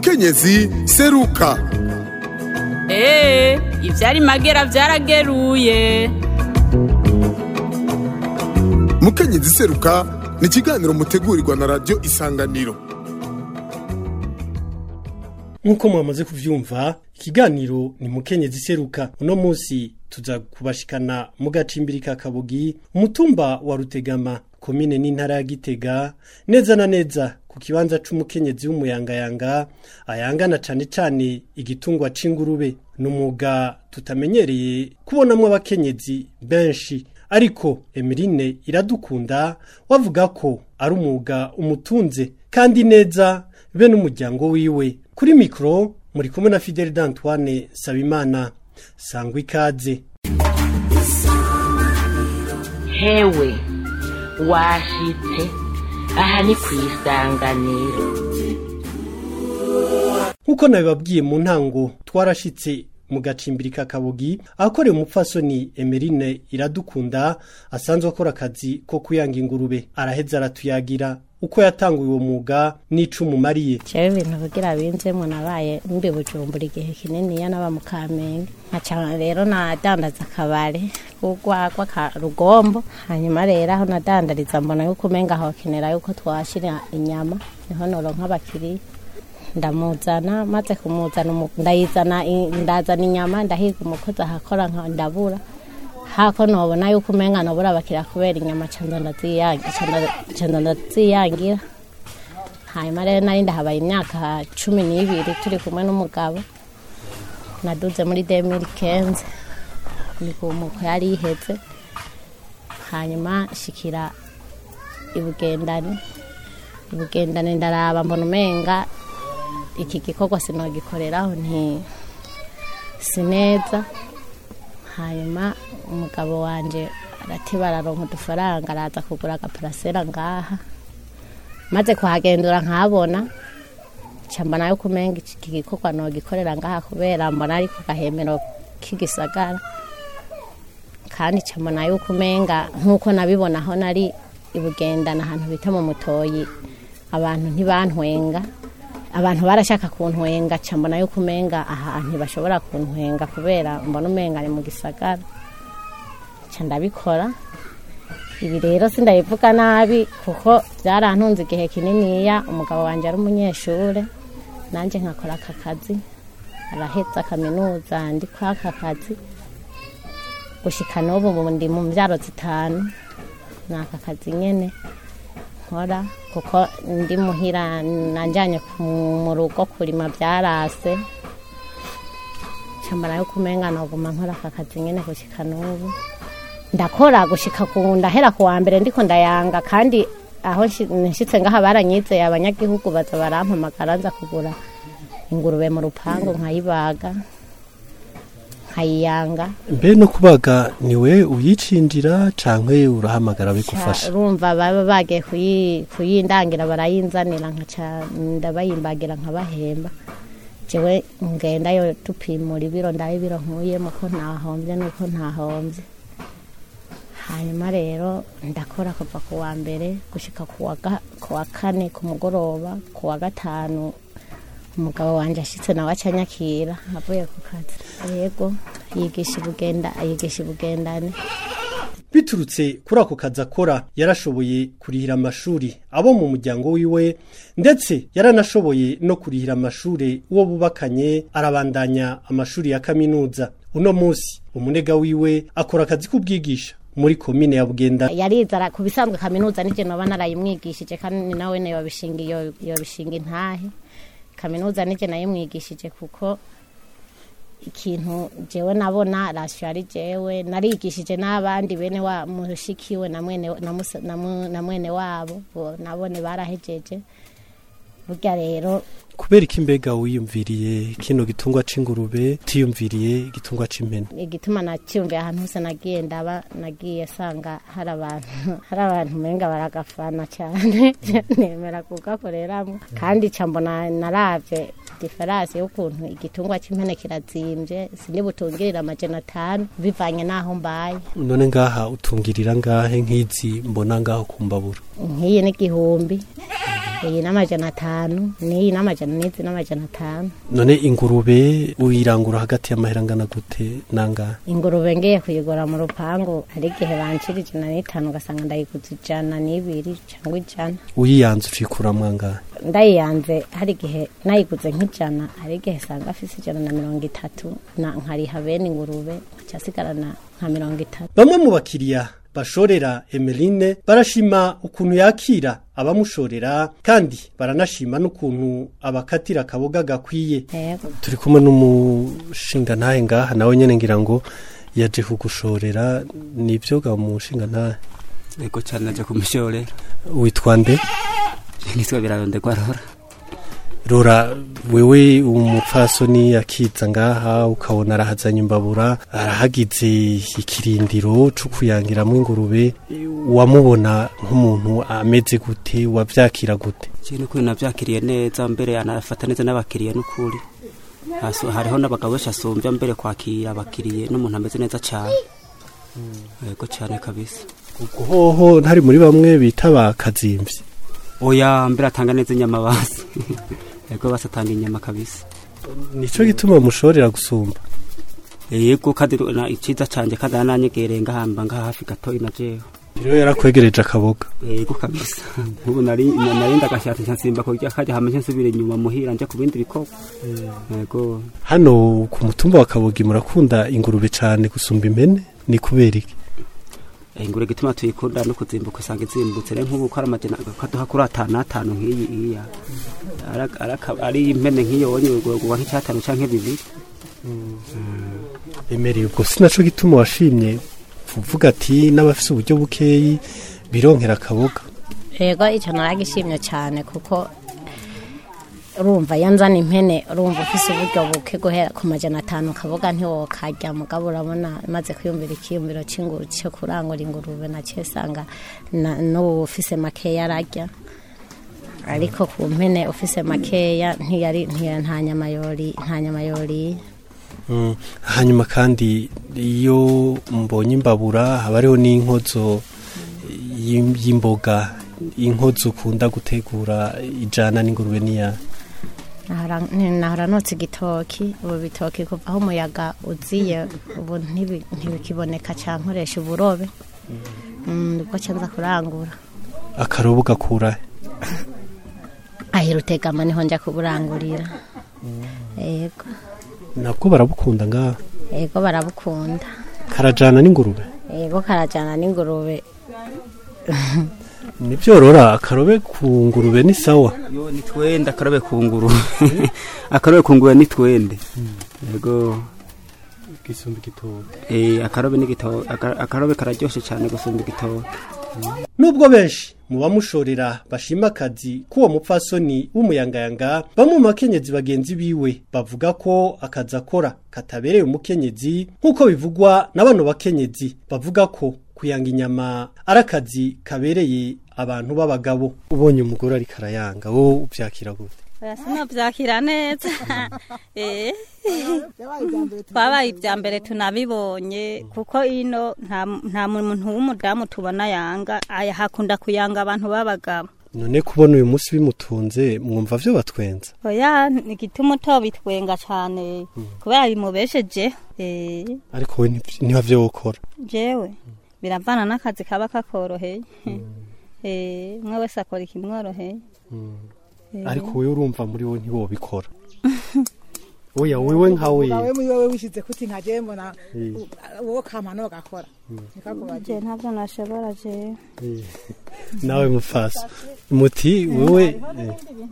mukenyezi seruka eee ivyari magera vyarageruye mukenyezi seruka ni ikiganiro mutegurirwa na radiyo isanganiro nk'uko mwamaze kuvyumva ikiganiro ni mukenyezi seruka uno munsi tuza kubashikana mu gacimbiri ka kabugi umutumba wa rutegama komine n'intara ya gitega neza na neza ku kibanza c'umukenyezi w'umuyangayanga ayangana cane cane igitungwa c'ingurube ni umwuga tutamenyereye kubonamwo abakenyezi benshi ariko emirine iradukunda wavuga ko ari umwuga umutunze kandi neza be n'umuryango wiwe kuri mikoro muri kumwe na fideli d'antoine sabimana sangwa ikaze hewe washitse aha ni ku isanganiro nk'uko nabibabwiye mu ntango twarashitse mu gacimbiri ka kabugi ahakorewe umupfasoni emerine iradukunda asanzwe akora akazi ko kuyanga ingurube araheza aratuyagira uko yatanguye uwo mwuga n'ico umumariye jewe ibintu kugira binzemwo nabaye mbi bujumbura igihe kininiya naba mu kamenge nkaca rero nadandaza akabare k'urwagwa ka rugombo hanyuma rero aho nadandariza mbona yuko umenga hokenera yuko twashira inyama niho noronka abakiriya ndamuzana maze kumuzana umu- ndayizana i- ndazana inyama ndahiga umukozi ahakora nka ndabura hako nobona yuko umenga nobura abakiriya kubera inyama canza ndaziyangira canza ndaziyangira hanyuma rero nari ndahabaye imyaka cumi n'ibiri turi kumwe n'umugabo naduze muri demiri kenze imigumuko yari iheze hanyuma shikira ibugendane ibugendane ndaraba mbona umenga iki gikorwa sinogikoreraho nti si neza hanyuma umugabo wanje aratiba araronka udufaranga araza kugura agaparasera ngaha maze kuhagendura nkabona ca mbona yuko umenga iki gikorwa nogikorera ngaha kubera mbona ari ku gahemero k'igisagara kandi ca mbona yuko umenga nk'uko nabibona aho nari ibugendana ahantu bita mu mutoyi abantu ntibantwenga abantu barashaka kuntwenga ca mbona yuko umenga aha ntibashobora kuntwenga kubera mbona umenga ni mu gisagara ca ndabikora ibi rero sindabivuga nabi kuko byarantunze igihe kininiya umugabo wanjye ari umunyeshure nanjye nkakora aka kazi araheza kaminuza ndi kwa aka kazi gushika n'ubu ubu ndi mu mbyaro zitanu ni aka kazi nyene nkora kuko ndi muhira nanjanye ku- mu rugo kurima byarase cambara yuko umenga noguma nkora aka kazi nyene gushika n'ubu ndakora gushika ku ndahera ku wa mbere ndiko ndayanga kandi aho nshi- nshitse ngaha baranyizeye abanyagihugu baza barampamagara nza kugura ingurube mu rupangu nkayibaga nkayiyanga mbe no kubaga niwe uyicinjira canke urahamagara bigufasha urumva baba bagiye kuyi- kuyindangira barayinzanira nkaca ndabayimbagira nkabahemba jewe ngendayo tupimura ibiro ndabe ibiro nkuyemo ko ntahombye nuko ntahombye hanyuma rero ndakora kuva ku wa mbere gushika ku wa ga- ku wa kane ku mugoroba ku wa gatanu umugabo wanje ashitse nawe acanyakira avuye ku kazi yego yigisha ibugenda yigisha ibugendane biturutse kuri ako kazi akora yarashoboye kurihira amashuri abo mu muryango wiwe ndetse yaranashoboye no kurihira amashuri uwo bubakanye arabandanya amashuri ya kaminuza uno munsi umunega wiwe akora akazi k'ubwigisha muri komine ya bugenda yarizara ku bisanzwe kaminuza nije noba narayimwigishije kandi ni nawe ne yobishinga iyo- yobishinga intahe kaminuza nije nayimwigishije kuko ikintu jewe nabona rasyo ari jewe narigishije n'abandi bene wa mushikiwe na mwene na musa- na mu- na mwene wabo bo nabone barahejeje burya rero kubera iki mbega wiyumviriye kino gitungwa c'ingurube tiyumviriye igitungwa c'impene igituma nacyumviye ahantu hose nagiye ndaba nagiye sanga hari abantu hari abantu umenga baragafana cyane nemera kugakoreramo kandi ca mbona naravye diferanse y'ukuntu igitungwa cy'impene kirazimbye sinibutungirira amajana atanu bivanye n'aho mbaye none ngaha utungirira ngahe nk'izi mbona ngaho ku mbabura nk'iyi n'igihumbi iyi n'amajana atanu n'iyi n'amajana n'izi n'amajana atanu none ingurube uyirangura hagati y'amahera angana gute nangahe ingurube ngiye kuyigura mu rupangu hari igihe bancira ijana n'itanu ugasanga ndayiguze ijana n'ibiri cyangwa ijana uyiyanze ucikuramwo angahe ndayiyanze hari igihe nayiguze nk'ijana hari igihe usanga afise ijana na mirongo itatu na nkariha bene ingurube nkaca asigarana nka mirongo itatu bamwe mu bakiriya bashorera emeline barashima ukuntu yakira abamushorera kandi baranashima n'ukuntu abakatira akaboga gakwiye yego turi kumwe n'umushinga ntahe ngaha nawe nyene ngira ngo yaje kugushorera nivyo ga mushinga ntahe ego cyane naje kumushorera witwa nde nitwa birarondegwa rora rora wewe umupfasoni akiza ngaha ukabona arahazanye imbabura arahagize ikirindiro co kuyangiramwo ingurube wamubona nk'umuntu ameze gute wavyakira gute ikintu kuri navyakiriye neza mbere anafata neza n'abakiriya n'ukuri Hasu- hariho n'abagabo benshi asumbya mbere kwakira abakiriye n'umuntu ameze neza cyane ego cyane kabisa ubwo hoho ntari muri bamwe bita ba kazimvyi oya mbere atanga neza inyama basi ego basi atanga inyama kabisa nico gituma mushorera gusumba yego kandi na- iciza canje kandi arananyegereye ngahamba ngaha hafi gatoyi na jewe rero yarakwegereje akaboga yego kabisa nk'ubu nari na- nari ndagashatse nkasimba kurya kajya hama nsubire inyuma muhira nje ku bindi bikorwa yego hano ku mutumba wa kabogi murakunda ingurube cane gusumba impene ni kubera iki ingure gituma tuyikunda no kuzimbuka usanga izimbutse rero nk'ubu ko ari amajana kaduha kuri atanu atanu nk'iyi iya Ara- ara- ari impene nk'iyo wonye ugura nk'icyatanu canke bibiri emereye ubwo sinaco gituma washimye kuvuga ati n'abafise uburyo bukeyi bironkera akaboga yego icyo naragishimye cyane kuko urumva iyo nzana impene urumva ufise uburyo buke guhera ku majana atanu kaboga ntiwokarya mugabo urabona maze kwiyumvira ikiyumviro cy'inguru cyo kurangura ingurube nacyo usanga na- n'ubu ufise makeya ararya ariko ku mpene ufise makeya ntiyari ntiya- nta nyama yori nta nyama yoriye Mm, hanyuma kandi iyo mbonye imbabura haba hariho n'inkozo y'im- y'imboga inkozo ukunda gutegura ijana n'ingurube niya nahora nahora notse igitoki ubu bitoki kuva aho umuyaga uziye ubu ntibi- ntibikiboneka cyane nkoresha uburobe Mm, nibwo nza kurangura akarobo gakura ahera utegama niho njya kuburangurira yego nabwo barabukunda ngaha yego barabukunda karajana n'ingurube yego karajyana n'ingurube nibyorora akarobe ku ngurube ni sawa yo ni twende akarobe ku nguru akarobe ku nguru ni twende yego gisumba igitoki eh akarobe ni gito aka- akarobe kararyoshe cyane gusumba igitoki nubwo benshi mu bamushorera bashima akazi k'uwo mupfasoni w'umuyangayanga bamwe mu bakenyezi bagenzi biwe bavuga ko akazi akora katabereye umukenyezi nk'uko bivugwa na bano bakenyezi bavuga ko kuyanga inyama ari akazi kabereye abantu b'abagabo ubonye umugore ariko arayanga wowe ubyakira gute sinabyakira neza Eh. twabaye ibya mbere tunabibonye kuko ino nta nta muntu w'umudamu tubona yanga aya hakunda kuyanga abantu b'abagabo none kubona uyu munsi bimutunze mwumva vyo batwenza oya ni igituma utobitwenga cyane kubera bimubesheje Eh, ariko we nti- niba vyo wokora jewe biravana n'akazi kaba kakoroheye Eh, umwe wese akora ikimworoheye Eh. ariko wewe urumva muri wo ntiwobikora oya wewe nkawe wawe muri wowe wishize kuti nkaje mbona Eh. wowe kamano gakora nikakubaje je ntabyo nashobora jewe nawe mufasa muti wewe eh,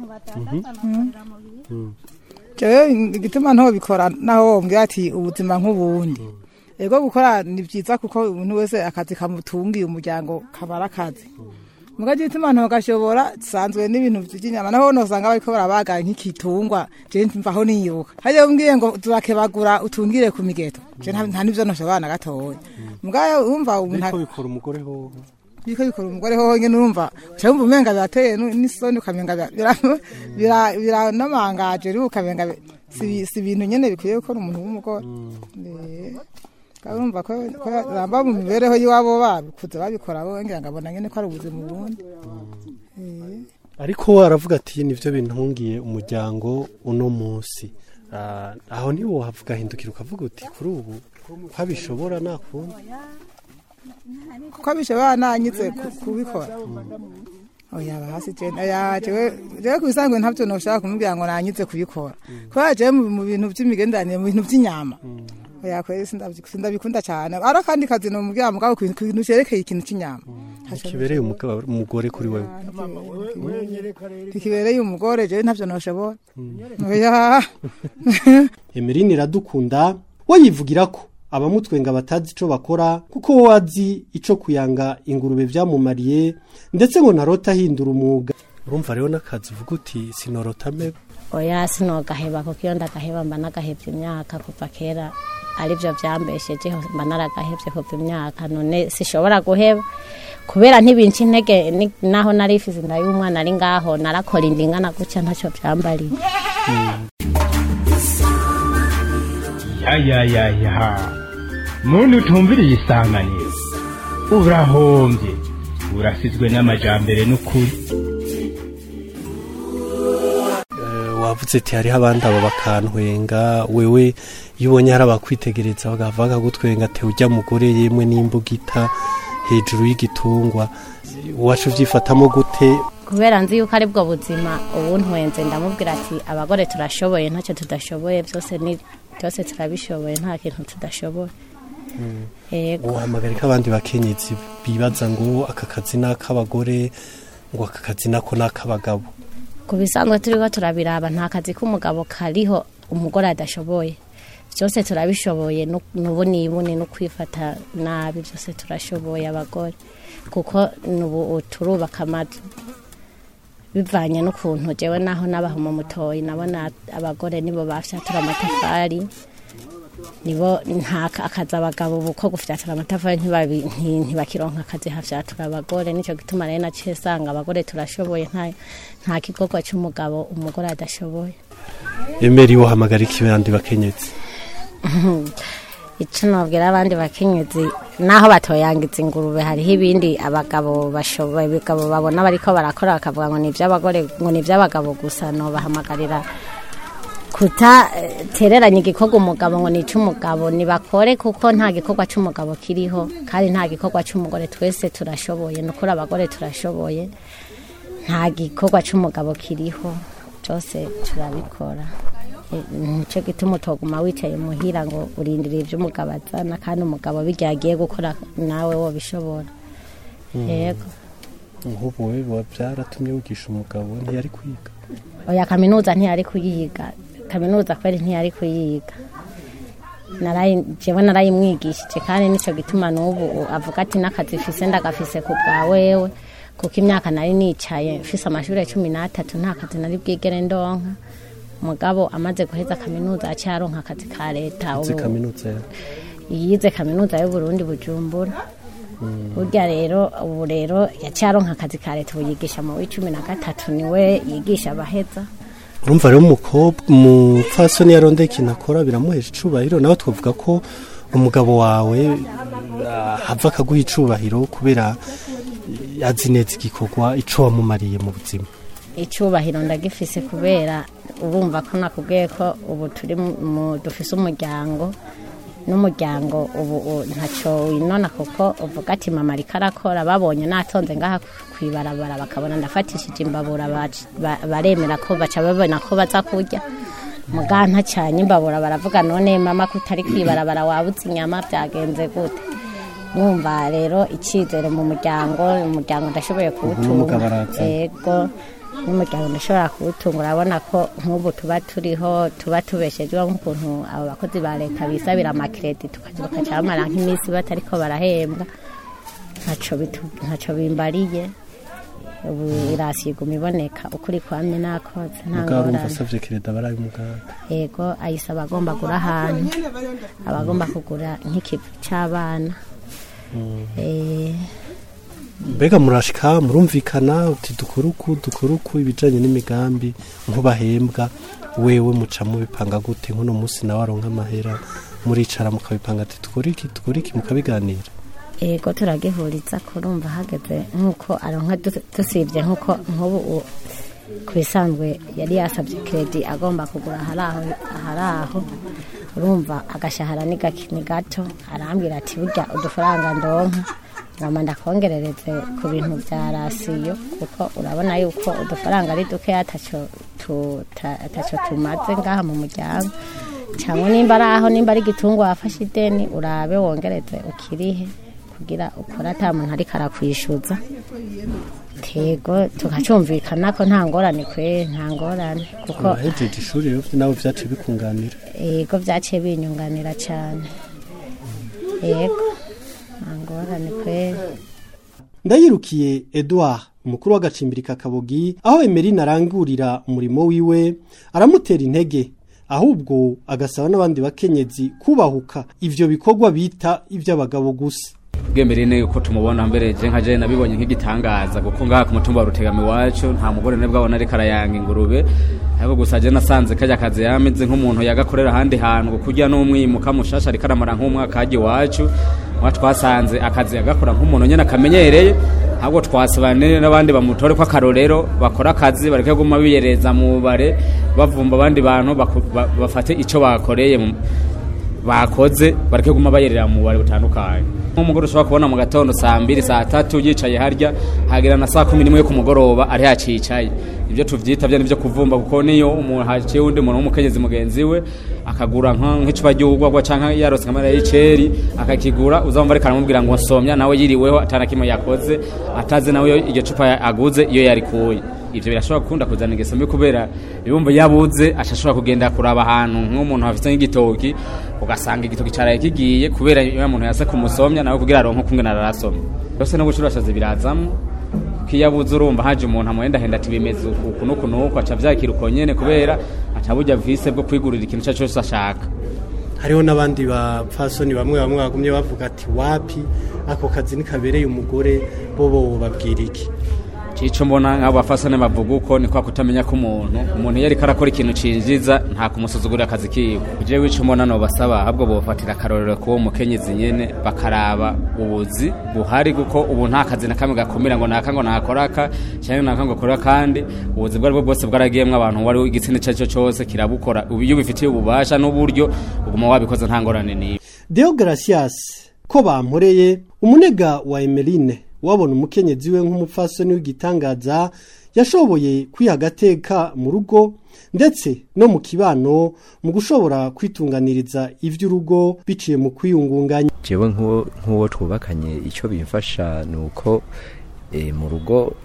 jewe igituma nto bikora naho wombwira ati ubuzima nk'ubundi ego gukora ni byiza kuko umuntu wese akazi kamutungiye umuryango kabara akazi mugaje igituma nto gashobora sanzwe n'ibintu by'inyama naho nosanga bariko barabaga nk'ikitungwa je mvaho niyoka hajya umbwiye ngo turakebagura utungire ku migeto je nta nta nivyo noshobora na gatoya mugayo umva umuntu biriko bikora umugore hoho biriko bikora umugore hoho nyene urumva uca wumva umenga birateye nu- n'isoni ukamenga bira- bira- bira- biranamangaje rero ukamenga bi- si si ibintu nyene bikwiye gukora umuntu w'umugore Eh, kandi urumva ko ko ramba mu mibereho y'iwabo babikuze babikora bo ngira ngo abona nyene ko ari ubuzima ubundi ariko aravuga ati nivyo bintungiye umuryango uno munsi Ah, aho niwo havuga hindukira ukavuga uti kuri ubu ko abishobora nakundi kuko bishobora nanyitse ku- kubikora oya hasi je oya jewe jewe kubisanzwe ntavyo noshaka kumubwira ngo nanyitse kubikora kubera jewe mu mu bintu vy'imigenderanire mu bintu vy'inyama oya kweri sindavyi- sindabikunda cane ari akandi kazi nomubwira mugabo ku ku bintu cerekeye ikintu c'inyama kibereye umugabo- umugore kuri wewe kikibereye umugore jewe ntavyo noshobora oya emeline iradukunda we yivugira ko abamutwenga batazi ico bakora kuko we azi ico kuyanga ingurube vyamumariye ndetse ngo ntarota ahindura umwuga urumva rero n'akazi uvuga uti sinorota mebe oya sinogaheba kuko iyo ndagaheba mba nagahevye imyaka kuva kera arivyo vyambeshejeho mba naragahevye kuva imyaka none sishobora guheba kubera ntibinca intege ni- naho nari ifize inda y'umwana ari ngaho narakora indingana gutya ntaco vyambariye yayayaya muntu utumviriye isanganiro urahombye urasizwe n'amajambere n'ukuri Eh, wavuze ati hariho abandi abo bakantwenga wewe iyo ubonye hari abakwitegereza bagava bakagutwenga ati ujya mugore yemwe n'imbugita hejuru y'igitungwa wacu uvyifatamo gute kubera nzi yuko ari bwo buzima ubu ntwenze ndamubwira ati abagore turashoboye ntacyo tudashoboye byose ni byose turabishoboye nta kintu tudashoboye yego uhamagarika abandi bakenyezi bibaza ngo aka kazi ni ak'abagore ngo aka kazi nako ni ak'abagabo ku bisanzwe turiho turabiraba nta kazi k'umugabo kariho umugore adashoboye byose turabishoboye nu- nubu nibuni no kwifata nabi byose turashoboye abagore kuko nubu turubaka amazu bivanye n'ukuntu jewe naho nabaha mu mutoyi nabona abagore nibo bafyatura amatafari nibo nta akazi abagabo ubu ko gufyatura amatafari ntibabi- nti- ntibakironka akazi hafyatura abagore nicyo gituma rero naciye sanga abagore turashoboye nta nta gikorwa cy'umugabo umugore adashoboye emeri wohamagarika ibandi bakenyezi icyo nabwira abandi bakenyezi naho batoyangiza ingurube hariho ibindi abagabo bashoboye abagabo babona bariko barakora bakavuga ngo ni iby'abagore ngo ni iby'abagabo gusa nobahamagarira kutatereranya igikorwa umugabo ngo ni icy'umugabo nibakore kuko nta gikorwa cy'umugabo kiriho kandi nta gikorwa cy'umugore twese turashoboye ni ukuri abagore turashoboye nta gikorwa cy'umugabo kiriho byose turabikora E, nicyo gituma utoguma wicaye muhira ngo urindire ibyo umugabo azana kandi umugabo bijya agiye gukora nawe wobishobora yego nk'ubu we biba byaratumye wigisha umugabo ntiyari kwiga oya kaminuza ntiyari kuyiga kaminuza kweri ntiyari kuyiga narayi jewe narayimwigishije kandi nicyo gituma n'ubu avuga ati n'akazi fise ndagafise ku bwa wewe kuko imyaka nari nicaye mfise amashuri cumi n'atatu nta kazi nari bwigere ndonka mugabo amaze guheza kaminuza aciye aronka akazi ka leta uzi ubu- kaminuza ya yize kaminuza y'uburundi bujumbura burya rero ubu rero yaciye aronka akazi ka leta ubu yigisha mu w'icumi na gatatu niwe yigisha abaheza urumva rero umukobwa umupfasoni yarondeye ikintu akora biramuhesha icubahiro nawe twavuga ko umugabo wawe ah, hava akaguha icubahiro kubera azi neza igikorwa ico wamumariye mu buzima icubahiro ndagifise kubera urumva ko nakubwiye ko ubu turi mu dufise umuryango n'umuryango ubu u- ntacyo winona kuko uvuga ati mama ariko arakora babonye natonze ngaha kwibarabara bakabona ndafatishije imbabura bac- ba- baremera ko baca babona ko baza kurya muga ntacanye imbabura baravuga none mama ko utari kwibarabara wabuze inyama byagenze gute numva rero icyizere mu muryango umuryango ndashoboye kuwutunga n'umugabo araza. yego n'umuryango ndashobora kuwutunga urabona ko nk'ubu tuba turiho tuba tubeshejweho nk'ukuntu abo bakozi ba leta bisabira amakiredi tukagira bakaca bamara nk'iminsi batariko barahembwa ntaco bitu- ntaco bimbariye ubu irasi iguma iboneka ukuri kwamye nakoze nta mugabo urumva ngorane asavye kereda baraye umuganga yego ayisaba agomba kugura ahantu aba agomba kugura nk'ikivu c'abana Eh, mbega murashika murumvikana uti dukora uku dukora uku ibijanye n'imigambi nk'ubahembwa wewe muca mubipanga gute nk'uno munsi nawe aronka amahera muricara mukabipanga ati dukora iki dukora iki mukabiganira yego turagihuriza kurumva hageze nk'uko aronka du- dusibye nk'uko nk'ubu u- ku bisanzwe yari yasabye kredi agomba kugura ahari aho ahari aho urumva agashahara ni gake ni gato arambwira ati burya udufaranga ndonka ngamba ndakongerereze ku bintu bya rasiyo kuko urabona yuko udufaranga ari duke ataco tu- ta- ataco tumaze ngaha mu muryango cyangwa nimba ari aho nimba ari igitungwa wafashe ideni urabe wongereze ukirihe kugira ukore ata muntu ariko arakwishyuza tego tukacumvikana ko nta ngorane kwe nta ngorane kuko abahejeje ishuri rero nawe vyaciye bikunganira yego byaciye binyunganira cyane yego nta ngorane kwe ndayirukiye edouard umukuru w'agacimbiri ka kabogi aho emerine arangurira umurimo wiwe aramutera intege ahubwo agasaba n'abandi bakenyezi kubahuka ivyo bikorwa bita ivy'abagabo gusa bwemereye uko tumubona mbere je nka je nabibonye nk'igitangaza kuko ngaha ku mutumba wa rutegama iwacu nta mugore ne bwabona ariko arayanga ingurube ariko gusa je nasanze kajya kazi yameze nk'umuntu yagakorera ahandi hantu ngo kurya n'umwimuka mushasha ariko aramara nk'umwaka hajya iwacu mwa twasanze akazi yagakora nk'umuntu nyene akamenyereye ahubwo twasabane n'abandi bamutore ko akarorero bakora akazi bareke guma biyereza mu bare bavumba abandi bantu baku- ba- bafate ico bakoreye mu- bakoze bareke guma bayerera mu bubari butandukanye nk'umugore ushobora kubona mu gatondo saa mbiri saa tatu yicaye harya hagera na saa kumi n'imwe yo ku mugoroba ari hacicaye ibyo tuvyita byo nivyo kuvumba kuko niyo umuntu haciye undi muntu w'umukenyezi mugenzi we akagura nka- nk'icupa ry'urwagwa canke yarose nkamara y'iceri akakigura uzamva ariko aramubwira ngo nsomya nawe yiriweho atana kimwe yakoze atazi nawe iyo iryo cupa aguze iyo yarikuye ivyo birashobora gukunda kuzana ingeso mbi kubera ibumva yabuze ashashobora kugenda kuraba ahantu nk'umuntu afite nk'igitoki ugasanga igitoki caraye kigiye kubera iyo muntu yase kumusomya nawe kugira aronke kumwe nararasomya yose no gucurashaza birazamwo ko iyo abuze urumva haje umuntu amuhendahenda ati bimeze uku uku n'uku n'uku aca vyakira uko nyene kubera aca burya vise bwo kwigurira ikintu ico cose ashaka hariho n'abandi bapfasoni bamwe bamwe bagumye bavuga ati wapi ako kazi nikabereye umugore bobo babwira iki Cico mbona nk'abo bafasane bavuga uko ni kwa kutamenya ko umuntu umuntu iyo ariko arakora ikintu cinjiza nta kumusuzugurira akazi kiwe jewe ico mbona no basaba ahubwo bofatira akarorero kuwo mukenyezi nyene bakaraba ubuzi buhari kuko ubu nta kazi na kamwe gakumira ngo naka ngo nakoraka cyangwa naka ngo akora kandi ubuzi bwari bwo bwose bwaragiyemwo abantu wari igitsina ico arico cose kirabukora ubu iyo ubifitiye ububasha n'uburyo uguma wabikoze nta ngorane niyo Deo Gracias ko bamporeye umunega wa Emeline wabona umukenyezi we nk'umupfasoni w'igitangaza yashoboye kwiha agateka mu rugo ndetse no mu kibano mu gushobora kwitunganiriza ivy'urugo biciye mu kwiyungunganya jewe nk'uwo nk'uwo twubakanye icyo bimfasha ni uko eh, mu rugo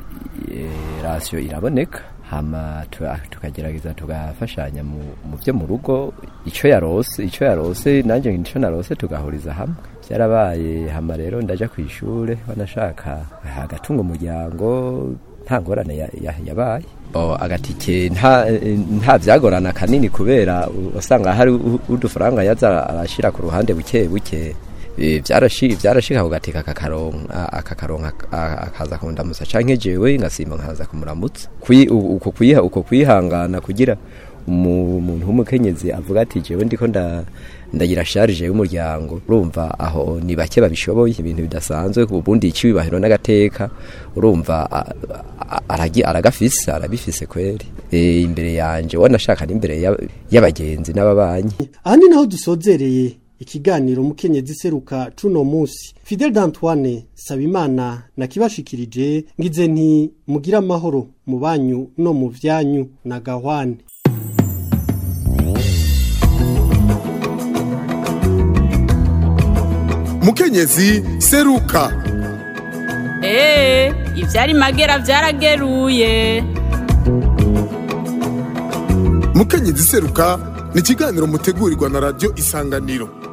eh, rasiyo iraboneka hama tu- tukagerageza tugafashanya mu mu byo mu rugo icyo yarose icyo yarose nanjye icyo narose tugahuriza hamwe byarabaye hama rero ndaja ku ishure banashaka agatunga umuryango nta ngorane ya- ya- yabaye Bo, agatike nta nta byagorana kanini kubera usanga hari u- udufaranga yaza arashira ku ruhande buke buke Eh, byarashi byarashika kugateka akakaronka akakaronka a- akaza kundamusa canke jewe ngasimba nkaza kumuramutsa Kwi- u- uko kwiha uko kwihangana kugira umu- umuntu w'umukenyezi avuga ati jewe ndiko nda ndagira sharije y'umuryango urumva aho ni bake babishoboye ibintu bidasanzwe ubundi icibahiro n'agateka urumva a- a- aragi aragafise arabifise kweri e, imbere yanje wanashaka n'imbere ya- y'abagenzi n'ababanyi aha ni naho dusozereye ikiganiro mukenyezi seruka cuno musi Fidel d'Antoine Sabimana nakibashikirije ngize nti mugira amahoro mu banyu no mu vyanyu na gahwane mukenyezi seruka Ee, ivyari magera vyarageruye. mukenyezi seruka ni ikiganiro mutegurirwa na radiyo isanganiro